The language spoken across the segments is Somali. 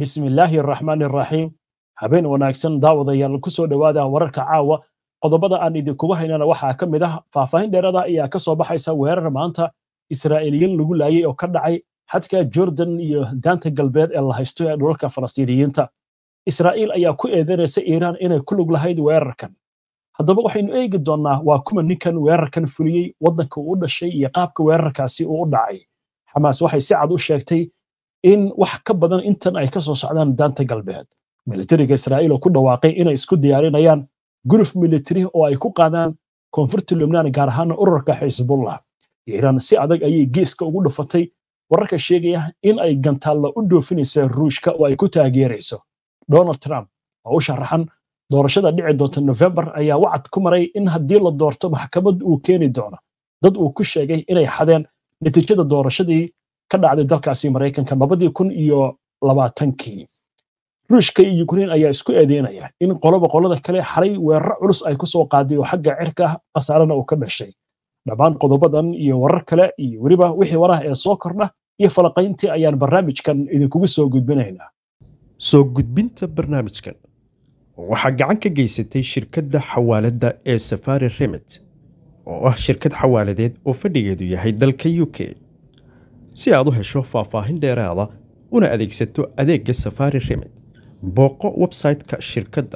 bismi illaahi araxmaani araxiim habeen wanaagsan daawadayaal ku soo dhowaada wararka caawa qodobada aan idinkugu haynana waxaa ka mid ah faahfaahin dheerada ayaa ka soo baxaysa weerar maanta israa'iiliyiin lagu laayay oo ka dhacay xadka jordan iyo daanta galbeed ee la haysto ee dhulalka falastiiniyiinta israa'iil ayaa ku eedanaysa iiraan inay ku lug lahayd weerarkan haddaba waxaynu eegi doonnaa waa kuma ninkan weerarkan fuliyey waddanka uu u dhashay iyo qaabka weerarkaasi uu u dhacay xamaas waxay si cad u sheegtay in wax ka badan intan ay ka soo socdaan daanta galbeed militariga israa'iil oo ku dhawaaqay inay isku diyaarinayaan guluf militari oo ay ku qaadaan koonfurta lubnaan gaar ahaana ururka xisbullah iiraan si adag ayay geeska ugu dhufatay wararka sheegaya in ay gantaalla u dhoofinaysa ruushka oo ay ku taageerayso donald trump oo u sharaxan doorashada dhici doonta nofembar ayaa wacad ku maray in haddii la doorto maxkamad uu keeni doono dad uu ku sheegay inay xadeen natiijada doorashadii ka dhacday dalkaasi maraykanka labadii kun iyo labaatankii ruushka iyo ukrein ayaa isku eedeynaya in qoloba qolada kale xalay weeraro culus ay ku soo qaaday oo xagga cirka ah khasaarana uu ka dhashay dhammaan qodobadan iyo warar kale iyo weliba wixii warah ee soo kordha iyo falaqayntii ayaan barnaamijkan idinkugu soo gudbinaynaa soo gudbinta barnaamijkan waxaa gacan ka geysatay shirkadda xawaaladda ee safari remit oo ah shirkad xawaaladeed oo fadhigeedu yahay dalka u k si aad u hesho faahfaahin dheeraada una adeegsato adeegga safari remit booqo website-ka shirkadda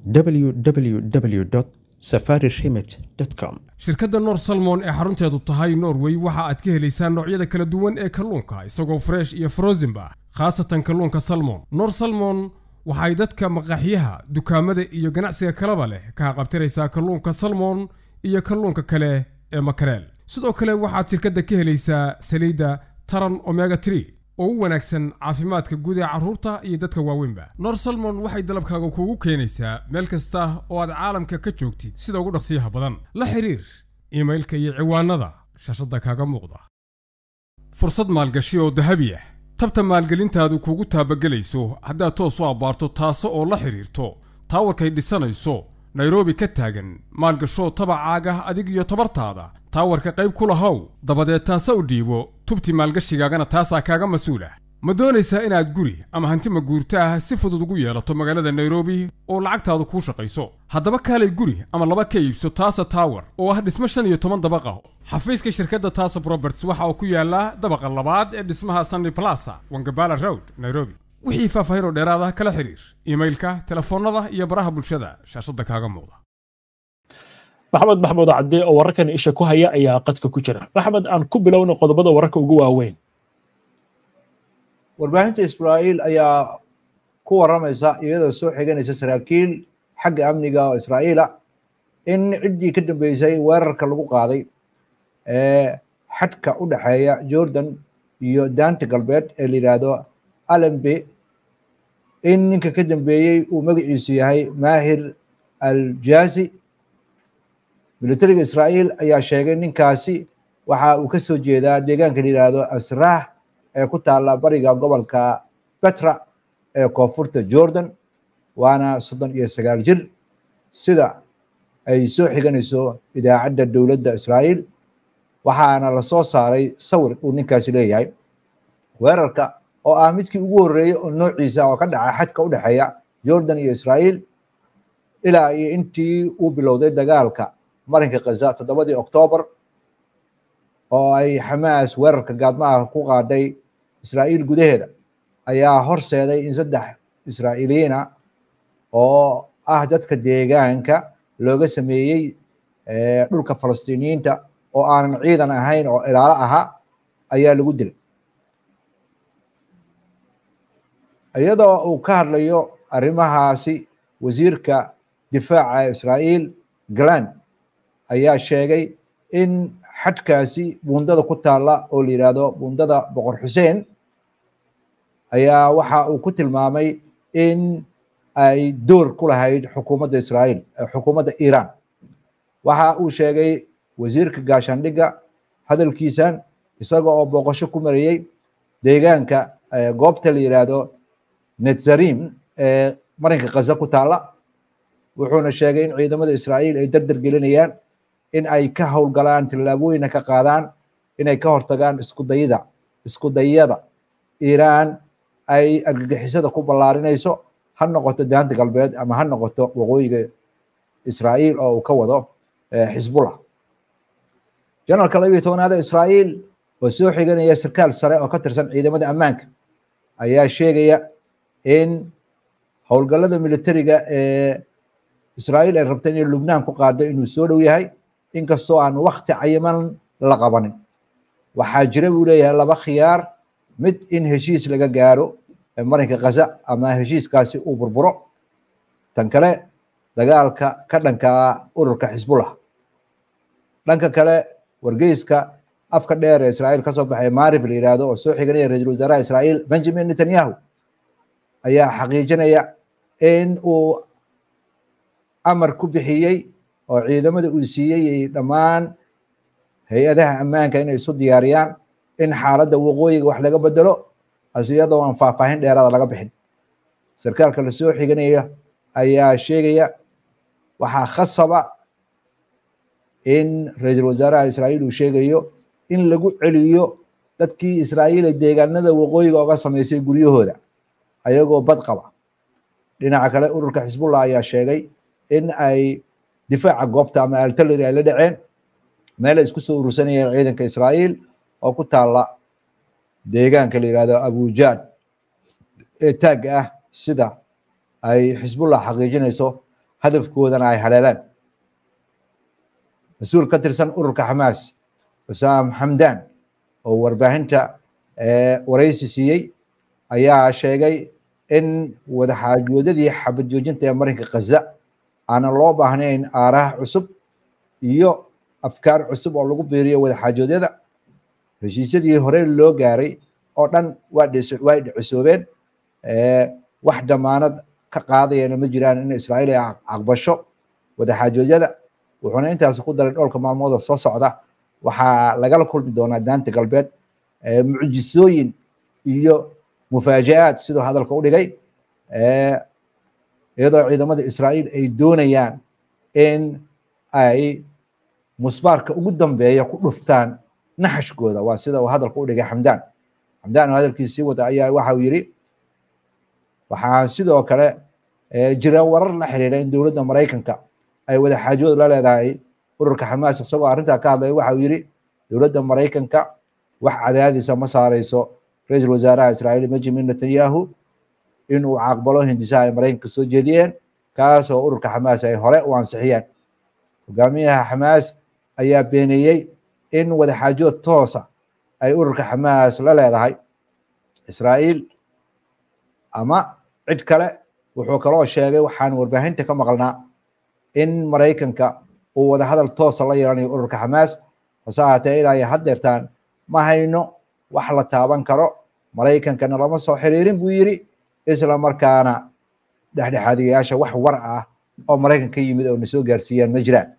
www safari remit com shirkadda noor salmon ee xarunteedu tahay norway waxa aad ka helaysaa noocyada kala duwan ee kalluunka isagoo fresh iyo frozenba khaasatan kalluunka salmon noor salmon waxay dadka maqaaxyaha dukaamada iyo ganacsiga kalaba leh ka haqabtiraysaa kalluunka salmon iyo kalluunka kale ee makareel sidoo kale waxaad shirkadda ka helaysaa saliidda taran omega tree oo u wanaagsan caafimaadka guud ee carruurta iyo dadka waaweynba nor salmon waxay dalabkaaga kuugu keenaysaa meel kasta oo aad caalamka ka joogtid sida ugu dhaqsiyaha badan la xiriir iimailka iyo ciwaanada shaashadda kaaga muuqda fursad maalgashi oo dahabi ah tabta maalgelintaadu kugu taabagelayso haddaad toos u abbaarto taase oo la xidhiirto taawarkay dhisanayso nairobi ka taagan maalgashoo tabacaaga adig iyo tabartaada taawarka qayb ku lahow dabadeed taase u dhiibo tubti maalgashigaagana taasaa kaaga mas-uulah ma doonaysaa inaad guri ama hanti maguurta ah si fudud ugu yeelato magaalada nairobi oo lacagtaadu kuu shaqayso haddaba kaalay guri ama laba ka iibso taasa tower oo ah dhismo shan iyo toban dabaq ah xafiiska shirkadda taasa roberts waxa uu ku yaallaa dabaqa labaad ee dhismaha sunny plaza wangabala road nairobi wixii faahfaahinoo dheeraada kala xiriir iimailka telefoonnada iyo baraha bulshada shaashadda kaaga muuqda maxamed maxmuud cadde oo wararkan isha ku haya ayaa qadka ku jira maxamed aan ku bilowna qodobada wararka ugu waaweyn warbaahinta israa'iil ayaa ku warramaysa iyadoo soo xiganaysa saraakiil xagga amniga oo israa'iila in ciddii ka dambeysay weerarka lagu qaaday ee xadka u dhexeeya jordan iyo daanta galbeed ee la yidhaahdo alembe in ninka ka dambeeyey uu magaciisu yahay maahir aljazi militariga israa'iil ayaa sheegay ninkaasi waxa uu ka soo jeedaa deegaanka la yidhaahdo asraah ee ku taalla bariga gobolka betra ee koonfurta jordan waana soddon iyo sagaal jir sida ay soo xiganayso idaacadda dowladda israa'iil waxaana la soo saaray sawir uu ninkaasi leeyahay weerarka oo ah midkii ugu horreeyey oo noociisa oo ka dhaca xadka u dhexeeya jordan iyo israa'iil ilaa iyo intii uu bilowday dagaalka marinka khaza toddobadii oktoobar oo ay xamaas weerarka gaadmaha ku qaadhay israa'iil gudaheeda ayaa horseeday in saddex israa'iiliyiina oo ah dadka deegaanka looga sameeyey dhulka falastiiniyiinta oo aanan ciidan ahayn oo ilaalo ahaa ayaa lagu dilay iyadoo uu ka hadlayo arrimahaasi wasiirka difaaca israa'iil galan ayaa sheegay in xadkaasi buundada ku taalla oo la yidhaahdo buundada boqor xuseen ayaa waxa uu ku tilmaamay in ay door ku lahayd xukuumadda israa'iil xukuumadda iiraan waxa uu sheegay wasiirka gaashaandhigga hadalkiisan isaga oo booqasho ku marayey deegaanka goobta la yidhaahdo netzarim ee marinka khaza ku taalla wuxuuna sheegay in ciidamada israa'iil ay dardar gelinayaan in ay ka howlgalaan tallaabooyina ka qaadaan inay ka hortagaan iskudayida iskudayada iiraan ay argagixisada ku ballaarinayso ha noqoto daanta galbeed ama ha noqoto waqooyiga israa'iil oo uu ka wado xisbullah janaralka labiyo tobanaad ee israa'iil oo soo xiganaya sarkaal sare oo ka tirsan ciidamada ammaanka ayaa sheegaya in howlgallada militariga ee israa'iil ay rabta inay lubnaan ku qaado inuu soo dhow yahay inkastoo aan wakti cayiman la qabanin waxaa jira buu leeyahay laba khiyaar mid in heshiis laga gaaro marinka khaza ama heshiiskaasi uu burburo tan kale dagaalka ka dhanka ururka xisbullah dhanka kale wargeyska afka dheer ee israa'iil kasoo baxay maarif la yidhaahdo oo soo xiganaya ra-iisul wasaaraha israa'iil benjamin netanyahu ayaa xaqiijinaya in uu amar ku bixiyey oo ciidamada uu siiyey dhammaan hay-adaha ammaanka inay isu diyaariyaan in xaaladda waqooyiga wax laga bedelo hase iyadoo aan faahfaahin dheeraada laga bixin sarkaalka la soo xiganaya ayaa sheegaya waxaa khasaba in ra-iisul wasaaraha israa'iil uu sheegayo in lagu celiyo dadkii israa'iil ee deegaanada waqooyiga oga samaysay guryahooda ayagoo bad qaba dhinaca kale ururka xisbullah ayaa sheegay in ay difaaca goobta ama artillery ay la dhaceen meel ay isku soo urursanayeen ciidanka israa'iil oo ku taalla deegaanka la yihahdo abujaad ee taagga ah sida ay xisbullah xaqiijinayso hadafkoodana ay haleelaan mas-uul ka tirsan ururka xamaas xusaam xamdan oo warbaahinta waraysi siiyey ayaa sheegay in wadaxaajoodadii xabad joojinta ee marinka khaza aanan loo baahnayn aaraha cusub iyo afkaar cusub oo lagu biiriyo wadaxaajoodyada heshiisyadii hore loo gaaray oo dhan way dhicisoobeen wax damaanad ka qaadayana ma jiraan in israa'iil ay aqbasho wadaxaajoodyada wuxuuna intaasi ku daray dhowrka maalmooda soo socda waxaa lagala kulmi doonaa daanta galbeed mucjisooyin iyo mufaaja-aad siduu hadalka u dhigay iyadoo ciidamada israa'iil ay doonayaan in ay musbaarka ugu dambeeya ku dhuftaan naxashkooda waa sida uu hadalka u dhigay xamdaan xamdaan oo hadalkiisa sii wada ayaa waxa uu yidhi waxaan sidoo kale jira warar la xiriira in dowladda maraykanka ay wadaxaajood la leedahay ururka xamaas isagoo arrintaa ka hadlaya waxa uu yidhi dowladda maraykanka wax cadaadisa ma saarayso ra-iisul wasaaraha israa'iil benjamin netanyahu in uu caqbalo hindisaha ay maraykanka soo jeediyeen kaas oo ururka xamaas ay hore u ansixiyeen hogaamiyaha xamaas ayaa beeneeyey in wadaxaajood toosa ay ururka xamaas la leedahay israa'iil ama cid kale wuxuu kaloo sheegay waxaan warbaahinta ka maqalnaa in maraykanka uu wadahadal toosa la yeelanayo ururka xamaas hase ahaatee ilaa iyo haddeertaan ma hayno wax la taaban karo maraykankana lama soo xiriirin buu yidhi isla markaana dhexdhexaadiyayaasha wax war ah oo maraykan ka yimid oo na soo gaarsiiyaan ma jiraan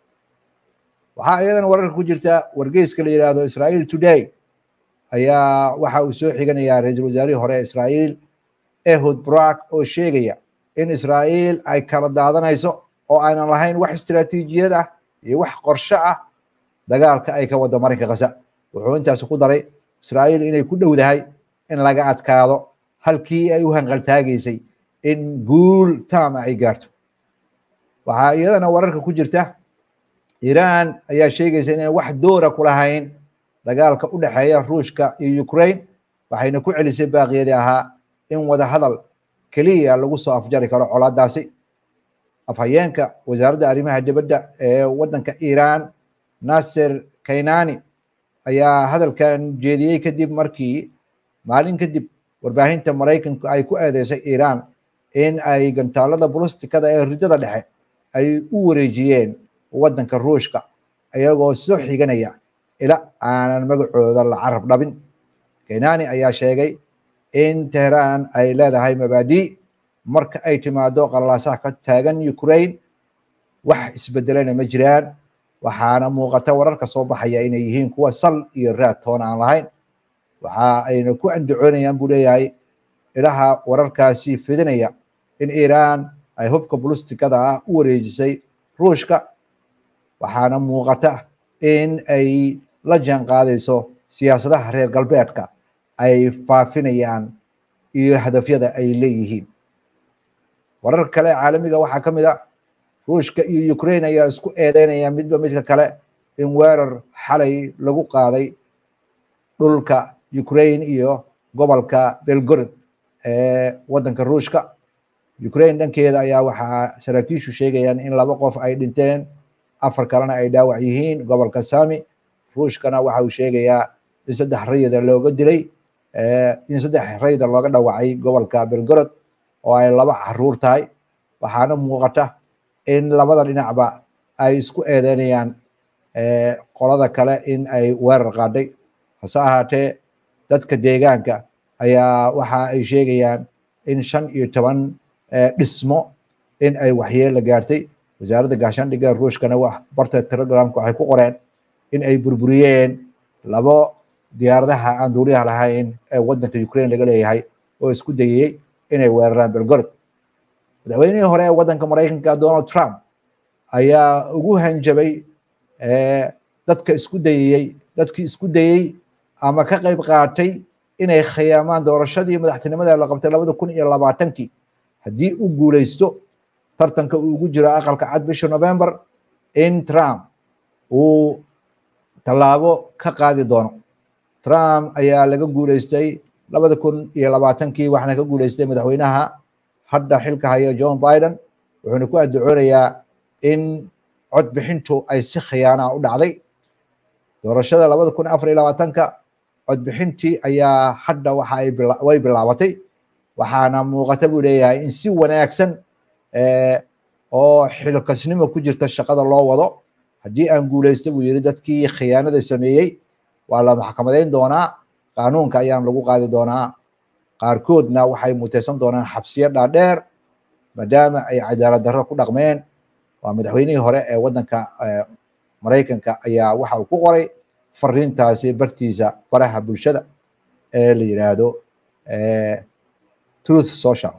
waxaa iyadana wararka ku jirta wargeyska la yidhaahdo israa'iil today ayaa waxa uu soo xiganayaa ra-iisul wasaarihii hore ee israa'iil ehud brak oo sheegaya in israa'iil ay kala daadanayso oo aynan lahayn wax istiraatiijiyad ah iyo wax qorshe ah dagaalka ay ka wada marinka khaza wuxuu intaasi ku daray israa'iil inay ku dhowdahay in laga adkaado halkii ay u hanqaltaagaysay in guul taama ay gaarto waxaa iyadana wararka ku jirta iiraan ayaa sheegaysa inay wax doora ku lahayn dagaalka u dhexeeya ruushka iyo ukraine waxayna ku celisay baaqiyadii ahaa in wada hadal keliya lagu soo afjari karo colaadaasi afhayeenka wasaaradda arrimaha dibadda ee waddanka iiraan nasser kaynani ayaa hadalkan jeediyey kadib markii maalin kadib warbaahinta maraykanku ay ku eedeysay iiraan in ay gantaalada bulistikada ee ridada dhexe ay u wareejiyeen waddanka ruushka iyagoo soo xiganaya ila aanan magacooda la carab dhabin kaynani ayaa sheegay in tehraan ay leedahay mabaadii marka ay timaado qalalaasaha ka taagan ukraine wax isbedelena ma jiraan waxaana muuqata wararka soo baxaya inay yihiin kuwa sal iyo raad toona aan lahayn waxa ayna ku andacoonayaan buu leeyahay ilaha wararkaasi fidinaya in iiraan ay hubka bulistikada ah u wareejisay ruushka waxaana muuqata in ay la jaan qaadayso siyaasadaha reer galbeedka ay faafinayaan iyo hadafyada ay leeyihiin warar kale caalamiga waxaa ka mid a ruushka iyo ukraine ayaa isku eedeynaya midba midka kale in weerar xalay lagu qaaday dhulka ukraine iyo gobolka belgorod ee waddanka ruushka ukraine dhankeeda ayaa waxaa saraakiishu sheegayaan in laba qof ay dhinteen afar kalena ay dhaawac yihiin gobolka sami ruushkana waxa uu sheegayaa in saddex rayida looga dilay in saddex rayida looga dhawacay gobolka belgorod oo ay laba caruur tahay waxaana muuqata in labada dhinacba ay isku eedeynayaan qolada kale in ay weerar qaadhay hase ahaatee dadka deegaanka ayaa waxa ay sheegayaan in shan iyo toban dhismo in ay waxyeelo gaartay wasaaradda gaashaandhigga ruushkana barta telegramka waxay ku qoreen in ay burburiyeen labo diyaaradaha aan duuliyaha lahayn ee waddanka ukraine laga leeyahay oo isku dayayey inay weeraraan belgorod madaxweynihii hore ee waddanka maraykanka donald trump ayaa ugu hanjabay dadka isku dayayey dadkii isku dayey ama ka qayb qaatay inay khiyaamaan doorashadii madaxtinimada la qabtay labada kun iyo labaatankii haddii u guuleysto tartanka uu ugu jiro aqalka cad bisha november in trump uu tallaabo ka qaadi doono trump ayaa laga guuleystay labada kun iyo labaatankii waxaana ka guuleystay madaxweynaha hadda xilka haya john biden wuxuuna ku addacoonayaa in codbixintu ay si khiyaana u dhacday doorashada labada kun afar iyo labaatanka codbixintii ayaa hadda waxa ay way bilaabatay waxaana muuqata buu leeyahay in si wanaagsan oo xilkasnimo ku jirta shaqada loo wado haddii aan guuleysto buu yidhi dadkii khiyaanada sameeyey waa la maxkamadayn doonaa qaanuunka ayaan lagu qaadi doonaa qaarkoodna waxay muteysan doonaan xabsiyo dhaadheer maadaama ay cadaalad darro ku dhaqmeen waa madaxweynihii hore ee waddanka maraykanka ayaa waxa uu ku qoray fariintaasi bartiisa baraha bulshada ee la yidhaahdo truth social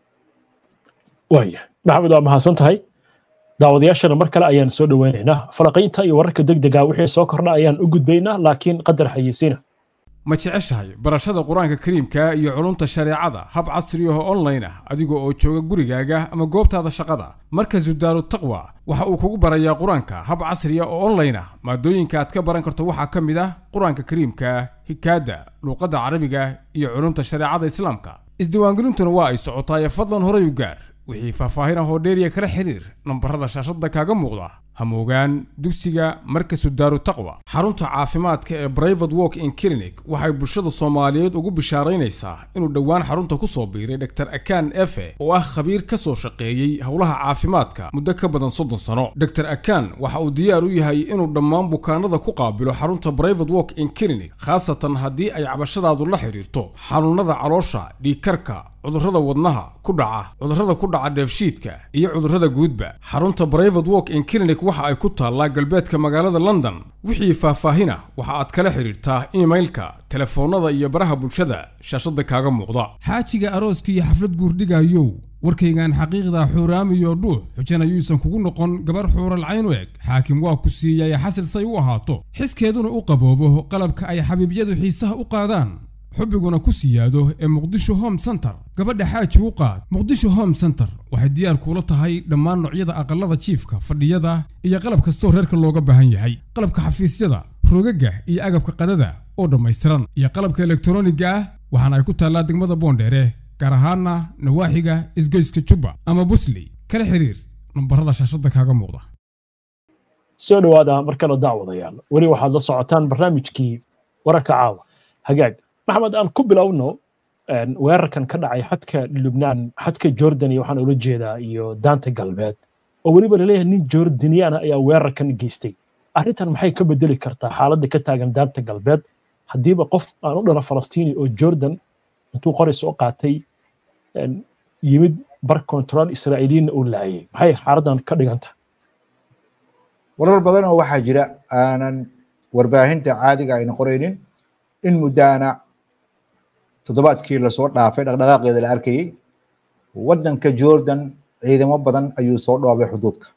waaya maxamed waa mahadsan tahay daawadayaashana mar kale ayaan soo dhoweynaynaa falaqaynta iyo wararka degdega wixii soo kordha ayaan u gudbaynaa laakiin qadar xayeysiina ma jeceshahay barashada qur-aanka kariimka iyo culumta shareecada hab casri ah oo online ah adiga oo jooga gurigaaga ama goobtaada shaqada markazu daaru taqwa waxa uu kugu barayaa qur-aanka hab casri ah oo online ah maadooyinka aad ka baran karto waxaa ka mid ah qur-aanka kariimka hikaada luuqadda carabiga iyo culumta shareecada islaamka isdiiwaangelintuna waa ay socotaaye fadlan horay u gaar wixii faahfaahin ah oo dheeriya kala xiriir nambarada shaashadda kaaga muuqda hamoogaan dugsiga markasu daaru taqwa xarunta caafimaadka ee brivate walk in clinic waxay bulshada soomaaliyeed ugu bishaaraynaysaa inuu dhowaan xarunta ku soo biiray dr akan efe oo ah khabiir ka soo shaqeeyey howlaha caafimaadka muddo ka badan soddon sano dr akan waxa uu diyaar u yahay inuu dhammaan bukaanada ku qaabilo xarunta brivate walk in clinic khaasatan haddii ay cabashadaadu la xidhiirto xanuunada caloosha dhiigkarka cudurrada wadnaha ku dhaca cudurrada ku dhaca dheefshiidka iyo cudurrada guudba xarunta brivate walk in clinic waxa ay ku taallaa galbeedka magaalada london wixii faahfaahina waxa aad kala xidhiirtaa imailka telefoonnada iyo baraha bulshada shaashadda kaaga muuqda xaajiga arooska iyo xaflad guurdhigayow warkaygan xaqiiqda xuuraamiyo dhuux xujana yuusan kugu noqon gabar xuuralcayn u eg xaakim waa ku siiyay xasil say u ahaato xiskeeduna u qaboobo qalabka ay xabiibyadu xiisaha u qaadaan xubbiguna ku siyaado ee muqdisho home center gabadha xaaji u qaad muqdisho home center waxay diyaar kuula tahay dhammaan noocyada aqalada jiifka fadhiyada iyo qalab kastoo reerka looga baahan yahay qalabka xafiisyada rogaga iyo agabka qadada oo dhammaystiran iyo qalabka elektroniga ah waxaana ay ku taallaa degmada boondheere gaar ahaana nawaaxiga isgoyska jubba ama busley kala xiriir nambarada shaashadda kaaga muuqda soo dhowaada mar kale daawadayaal weli waxaad la socotaan barnaamijkii wararka caawa hagaag maxamed aan ku bilowno weerarkan ka dhacay xadka lubnaan xadka jordan iyo waxaan ula jeedaa iyo daanta galbeed oo weliba laleeyahay nin jordaniyaana ayaa weerarkan geystay arrintan maxay ka bedeli kartaa xaaladda ka taagan daanta galbeed haddiiba qof aan u dhalo falastiini oo jordan intuu qori soo qaatay yimid bar control israa'iiliyiinna uu laayay maxay xaaladdan ka dhiganta warar badan oo waxaa jira aanan warbaahinta caadiga ayna qoraynin in muddaana toddobaadkii lasoo dhaafay dhaqdhaqaaqeeda la arkayey waddanka jordan ciidamo badan ayuu soo dhoobay xuduudka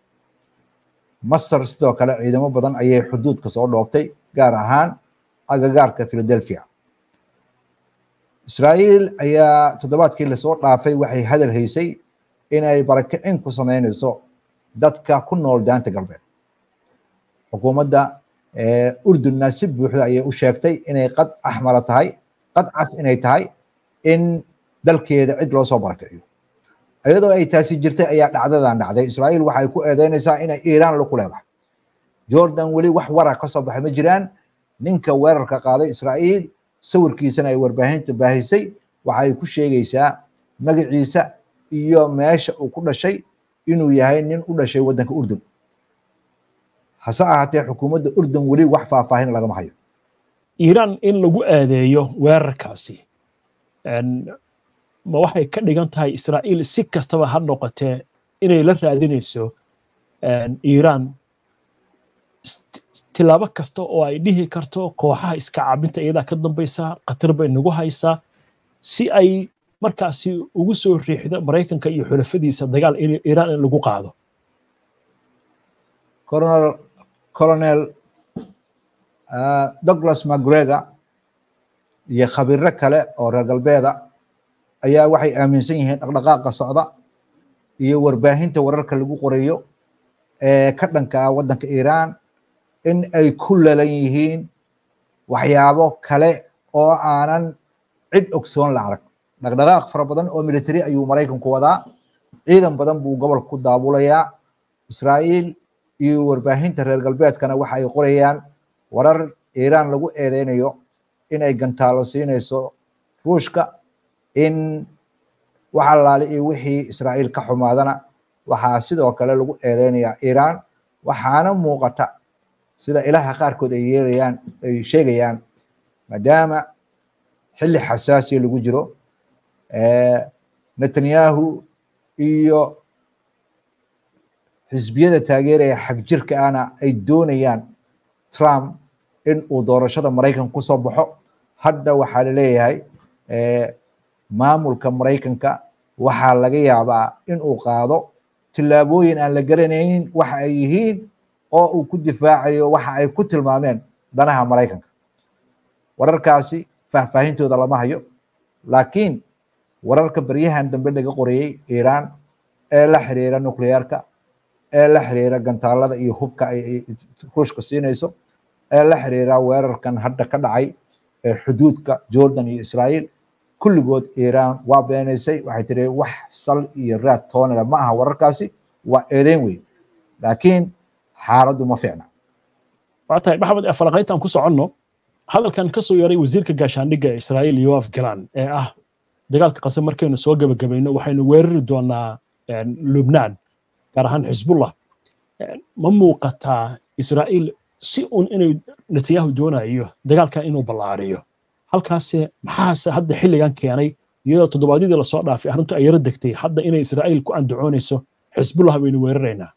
masar sidoo kale ciidamo badan ayay xuduudka soo dhoobtay gaar ahaan agagaarka philadelphia israa'iil ayaa toddobaadkii lasoo dhaafay waxay hadal haysay inay barakicin ku samaynayso dadka ku nool daanta galbeed xukuumadda urdunna si buuxda ayay u sheegtay inay qad axmara tahay qad cas inay tahay in dalkeeda cid loo soo barakiciyo iyadoo ay taasi jirtay ayaa dhacdadan dhacday israa'iil waxay ku eedeynaysaa inay iiraan laku leedahay jordan weli wax wara ka soo baxay ma jiraan ninka weerarka qaaday israa'iil sawirkiisana ay warbaahinta baahisay waxay ku sheegaysaa magaciisa iyo meesha uu ku dhashay inuu yahay nin u dhashay waddanka urdun hase ahaatee xukuumadda urdun weli wax faahfaahin lagama hayo iiraan in lagu aadeeyo weerarkaasi ma waxay ka dhigan tahay israa'iil si kastaba ha noqotee inay la raadinayso iiraan tilaabo kasta oo ay dhihi karto kooxaha iska caabinta iyadaa ka dambaysa khatar bay nagu haysaa si ay markaasi ugu soo riixdo maraykanka iyo xulafadiisa dagaal iiraan in lagu qaado colonel douglas macgregor iyo khabiro kale oo reer galbeeda ayaa waxay aaminsan yihiin dhaqdhaqaaqa socda iyo warbaahinta wararka lagu qorayo ee ka dhanka ah waddanka iiraan in ay ku lalan yihiin waxyaabo kale oo aanan cid ogsoon la arag dhaqdhaqaaq fara badan oo military ayuu maraykanku wadaa ciidan badan buu gobolka ku daabulayaa israa'iil iyo warbaahinta reer galbeedkana waxa ay qorayaan warar iiraan lagu eedeynayo in ay gantaalo siinayso ruushka in waxa laali iyo wixii israa'iil ka xumaadana waxaa sidoo kale lagu eedeynayaa iiraan waxaana muuqata sida ilaha qaarkood ay yeerayaan ay sheegayaan maadaama xilli xasaasiya lagu jiro netanyahu iyo xisbiyada taageeraya xagjirka ahna ay doonayaan trump in uu doorashada maraykanka ku soo baxo hadda waxaa laleeyahay maamulka maraykanka waxaa laga yaabaa in uu qaado tillaabooyin aan la garanaynin waxa ay yihiin oo uu ku difaacayo waxa ay ku tilmaameen danaha maraykanka wararkaasi faahfaahintooda lama hayo laakiin wararka baryahan dambe laga qorayey iiraan ee la xiriira nucleyaarka ee la xiriira gantaalada iyo hubka ay ruushka siinayso ee la xiriira weerarkan hadda ka dhacay ee xuduudka jordan iyo israa'iil kulligood iiraan waa beenaysay waxay tiri wax sal iyo raad toonale ma aha wararkaasi waa eedeyn weyn laakiin xaaladdu ma fiicna waa tahay maxamed falaqayntaan ku soconno hadalkan ka soo yaray wasiirka gaashaandhigga israa'iil yoaf galan ee ah dagaalka qasab markaynu soo gebagabayno waxaynu weerari doonaa lubnaan gaar ahaan xisbullah ma muuqataa israa'iil si un inay netanyahu doonayo dagaalkan inuu ballaariyo halkaase maxaase hadda xilligan keenay iyadoo toddobaadyadii lasoo dhaafay arrintu ay yaro degtay hadda inay israa'iil ku andacoonayso xisbullah baynu weeraraynaa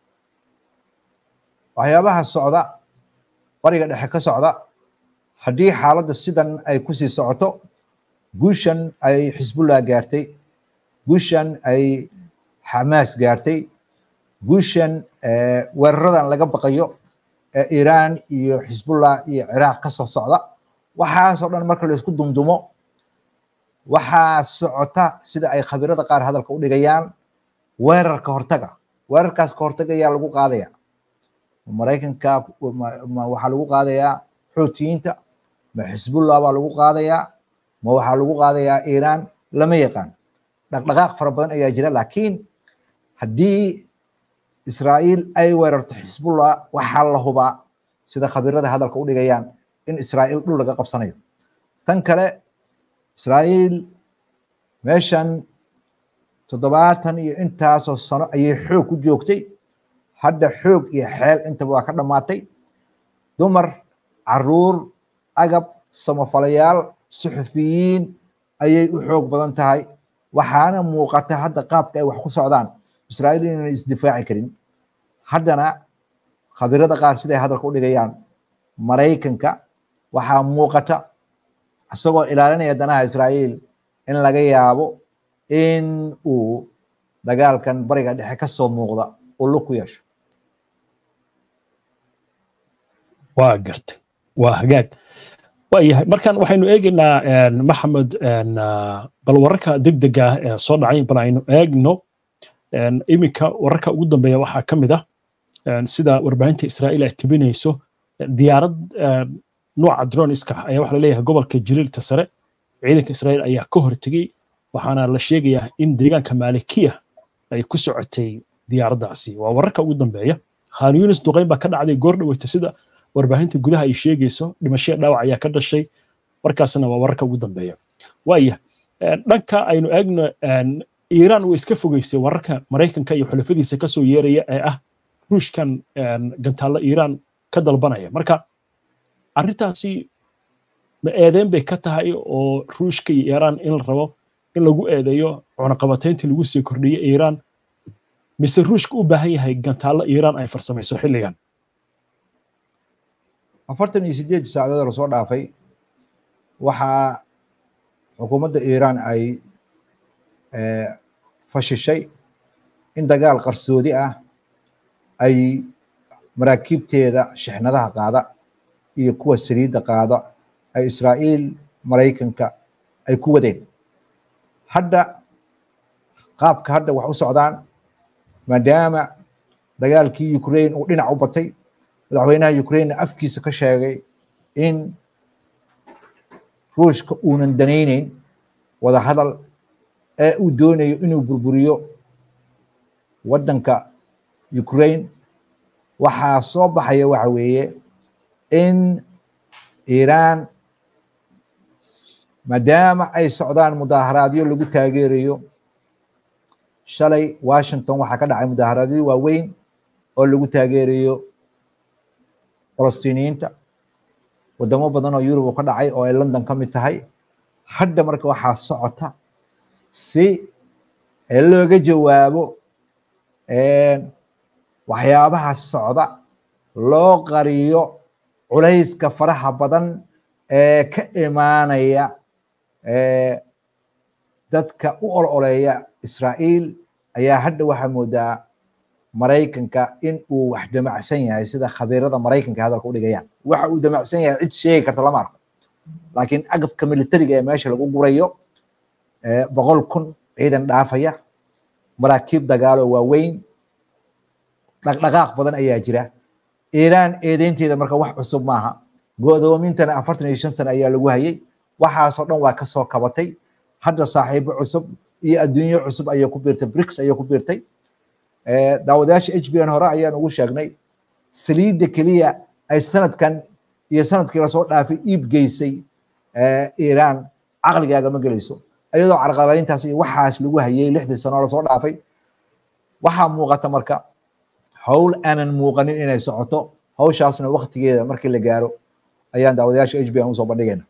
waxyaabaha socda bariga dhexe ka socda haddii xaaladda sidan ay kusii socoto guushan ay xisbullah gaartay guushan ay xamaas gaartay guushan weeraradan laga baqayo ee iiraan iyo xisbullah iyo ciraaq ka soo socda waxaasoo dhan marka la isku dumdumo waxaa socota sida ay khabirada qaar hadalka u dhigayaan weerar ka hortaga weerarkaas ka hortaga ayaa lagu qaadaya maraykanka waxaa lagu qaadayaa xoutiyiinta ma xisbullah baa lagu qaadayaa ma waxaa lagu qaadayaa iiraan lama yaqaan dhaqdhaqaaq fara badan ayaa jira laakiin haddii israa'iil ay weerarto xisbullah waxaa la hubaa sida khabirada hadalka u dhigayaan in israa'iil dhul laga qabsanayo tan kale israa'iil meeshan toddobaatan iyo intaasoo sano ayay xoog ku joogtay hadda xoog iyo xeel intaba waa ka dhammaatay dumar caruur agab samafalayaal suxufiyiin ayay u xoog badan tahay waxaana muuqata hadda qaabka ay wax ku socdaan israa'iil inayna isdifaaci karin haddana khabirada qaar siday hadalka u dhigayaan maraykanka waxaa muuqata isagoo ilaalinaya danaha israa'iil in laga yaabo in uu dagaalkan bariga dhexe ka soo muuqda uu lug ku yeesho waa gartay waa hagaag waayahay markan waxaynu eegaynaa maxamed bal wararka degdega ah ee soo dhacay bal aynu eegno iminka wararka ugu dambeeya waxaa ka mid ah sida warbaahinta israa'iil ay tibinayso diyaarad nooca droniska ayaa waxa laleeyahay gobolka jiliilta sare ciidanka israa'iil ayaa ka hortegey waxaana la sheegayaa in deegaanka maalikiya ay ku socotay diyaaraddaasi waa wararka ugu dambeeya khan yunis duqayn baa ka dhacday goor dhaweyta sida warbaahinta gudaha ay sheegayso dhimashaya dhaawac ayaa ka dhashay warkaasna waa wararka ugu dambeeya waaya dhanka aynu eegno iiraan way iska fogeysay wararka maraykanka iyo xulafadiisa kasoo yeeraya ee ah ruushkan gantaallo iiraan ka dalbanaya marka arrintaasi ma eedeyn bay ka tahay oo ruushka iyo iiraan in la rabo in lagu eedeeyo cunaqabatayntii lagu sii kordhiyey iiraan mise ruushka u baahan yahay gantaallo iiraan ay farsamayso xilligan afartan iyo sideed saacadood lasoo dhaafay waxaa xukuumadda iiraan ay fashishay in dagaal qarsoodi ah ay maraakiibteeda shixnadaha qaada iyo kuwa saliidda qaada ay israa'iil maraykanka ay ku wadeen hadda qaabka hadda wax u socdaan maadaama dagaalkii ukraine uu dhinac u batay madaxweynaha ukraine afkiisa ka sheegay in ruushka uunan danayneyn wada hadal ee uu doonayo inuu burburiyo waddanka ukraine waxaa soo baxaya waxa weeye in iiraan maadaama ay socdaan mudaaharaadyo lagu taageerayo shalay washington waxaa ka dhacay mudaaharaadyo waaweyn oo lagu taageerayo falastiiniyiinta wadamo badan oo yurub ka dhacay oo ay london ka mid tahay hadda marka waxaa socota si looga jawaabo waxyaabaha socda loo qariyo culayska faraha badan ee ka imaanaya dadka u ololeeya israa'iil ayaa hadda waxaa moodaa maraykanka in uu wax damacsan yahay sida khabiirada maraykanka hadalka u dhigayaan waxa uu damacsan yahay cid sheegi karta lama arko laakiin agabka militariga ee meesha lagu gurayo boqol kun ciidan dhaafaya maraakiib dagaalo waaweyn dhaqdhaqaaq badan ayaa jira iiraan eedeynteeda marka wax cusub maaha go'doomintana afartan iyo shan sano ayaa lagu hayay waxaasoo dhan waa kasoo kabatay hadda saaxiibo cusub iyo adduunyo cusub ayay ku biirtay brics ayay ku biirtay daawadayaasha h b n hore ayaan ugu sheegnay saliidda keliya ay sanadkan iyo sanadkii lasoo dhaafay iib geysay iiraan caqligaaga ma gelayso iyadoo carqaladeyntaas iyo waxaas lagu hayay lixdii sano lasoo dhaafay waxaa muuqata marka howl aanan muuqanin inay socoto hawshaasna waktigeeda markii la gaaro ayaan daawadayaasha h b n usoo bandhigayna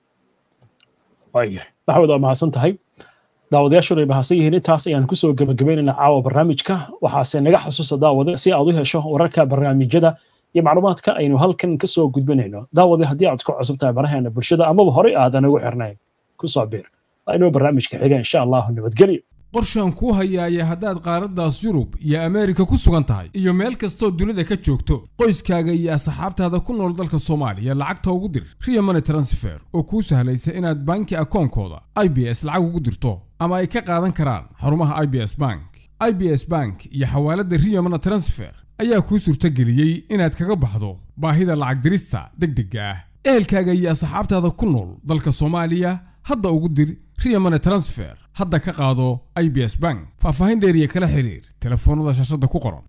waaya maxamed waa mahadsan tahay daawadayaashuna ay mahadsan yihiin intaas ayaan kusoo gebagabaynaynaa caawa barnaamijka waxaase naga xasuusa daawade si aad u hesho wararka barnaamijyada iyo macluumaadka aynu halkan kasoo gudbinayno daawade haddii aad ku cusub tahay baraheena bulshada amaba horey aadan ugu xirnayn kusoo biir waa inuu barnaamijka xiga insha allahu nabadgelyo qorshaan kuu hayaaya haddaad qaaraddaas yurub iyo ameerika ku sugan tahay iyo meel kastoo dunida ka joogto qoyskaaga iyo asxaabtaada ku nool dalka soomaaliya lacagta ugu dir riya money transfer oo kuu sahlaysa inaad banki akoonkooda i b s lacag ugu dirto ama ay ka qaadan karaan xarumaha i b s bank i b s bank iyo xawaaladda riya money transfer ayaa kuu suurtageliyey inaad kaga baxdo baahida lacag dirista deg degga ah ehelkaaga iyo asxaabtaada ku nool dalka soomaaliya hadda ugu dir riya money transfer hadda ka qaado i b s bank faahfaahin dheeriya kala xiriir telefoonnada shaashadda ku qoran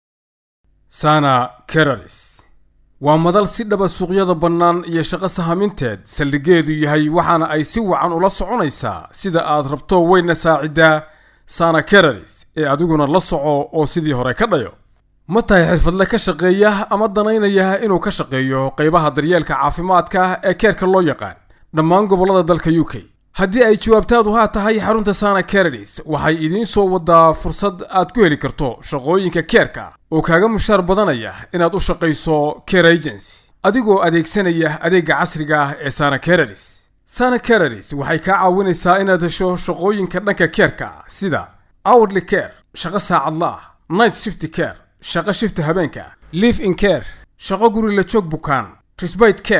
sana keralis waa madal si dhaba suuqyada bannaan iyo shaqo sahaminteed saldhigeedu yahay waxaana ay si wacan ula soconaysaa sida aad rabto weyna saaciddaa sana keralis ee adiguna la soco oo sidii hore ka dhayo ma tahay xirfadle ka shaqeeya ama danaynaya inuu ka shaqeeyo qaybaha daryeelka caafimaadka ee keerka loo yaqaan dhammaan gobollada dalka u k haddii ay jawaabtaadu haa tahay xarunta sana keradis waxay idiin soo wadaa fursad aad ku heli karto shaqooyinka keerka oo kaaga mushaar badanaya inaad u shaqayso care agency adigoo adeegsanaya adeegga casriga ah ee sana keradis sana keradis waxay kaa caawinaysaa inaad hesho shaqooyinka dhanka keerka sida hourly care shaqo saacadla ah night shift care shaqo shifta habeenka live in care shaqo guri la joog bukaan trisbite care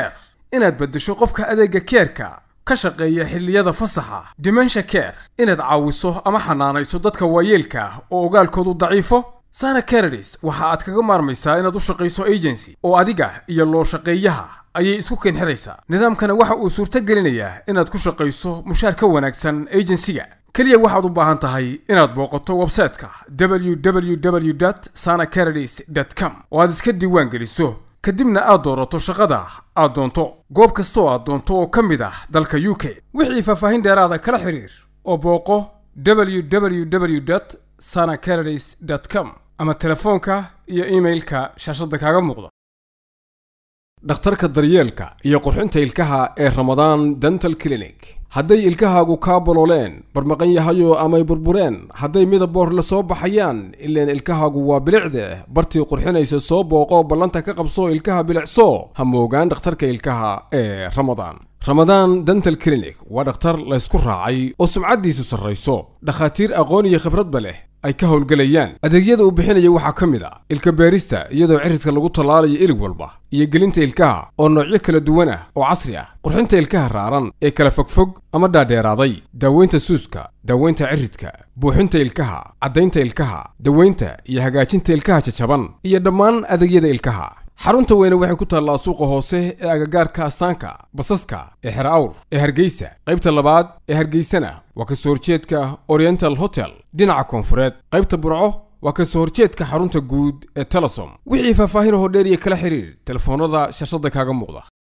inaad beddesho qofka adeegga keerka ka shaqeeya xilliyada fasaxa dimensha care inaad caawiso ama xanaanayso dadka waayeelka ah oo ogaalkoodu daciifo sana caradis waxa aad kaga maarmaysaa inaad u shaqayso agency oo adiga iyo loo shaqeeyaha ayay isku keenxidhaysaa nidaamkana waxa uu suurto gelinayaa inaad ku shaqayso mushaar ka wanaagsan agensiga keliya waxaad u baahan tahay inaad booqato websayte-ka www sana caradis com oo aad iska diiwaan geliso kadibna aad doorato shaqada aad doonto goob kasta oo aad doonto oo ka mid ah dalka u k wixii faahfaahin dheeraada kala xiriir oo booqo www sana caradis com ama telefoonka iyo iimailka shaashadda kaaga muuqda dhakhtarka daryeelka iyo qurxinta ilkaha ee ramadaan dental clinic hadday ilkahaagu kaa bolooleen barmaqan yahayo amay burbureen hadday midaboor la soo baxayaan ileen ilkahaagu waa bilicde bartii qurxinaysa soo booqo ballanta ka qabso ilkaha bilicso ha moogaan dhakhtarka ilkaha ee ramadaan ramadaan dental clinic waa dhakhtar laysku raacay oo sumcaddiisu sarrayso dhakhaatiir aqoon iyo khibradba leh ay ka howlgelayaan adeegyada uu bixinaya waxaa ka mid a ilka beerista iyadoo cirridka lagu tallaalayo ilig walba iyo gelinta ilkaha oo noocyo kala duwan ah oo casri ah qurxinta ilkaha raaran ee kala fogfog ama dhaadheeraaday daaweynta suuska daaweynta ciridka buuxinta ilkaha caddaynta ilkaha daweynta iyo hagaajinta ilkaha jajaban iyo dhammaan adeegyada ilkaha xarunta weyne waxay ku taallaa suuqa hoose ee agagaarka astaanka basaska ee xer awr ee hargeysa qaybta labaad ee hargeysana waa ka soo horjeedka oriental hotel dhinaca koonfureed qaybta burco waa ka soo horjeedka xarunta guud ee telesom wixii faahfaahin hoo dheer iyo kala xiriir telefoonnada shashada kaaga muuqda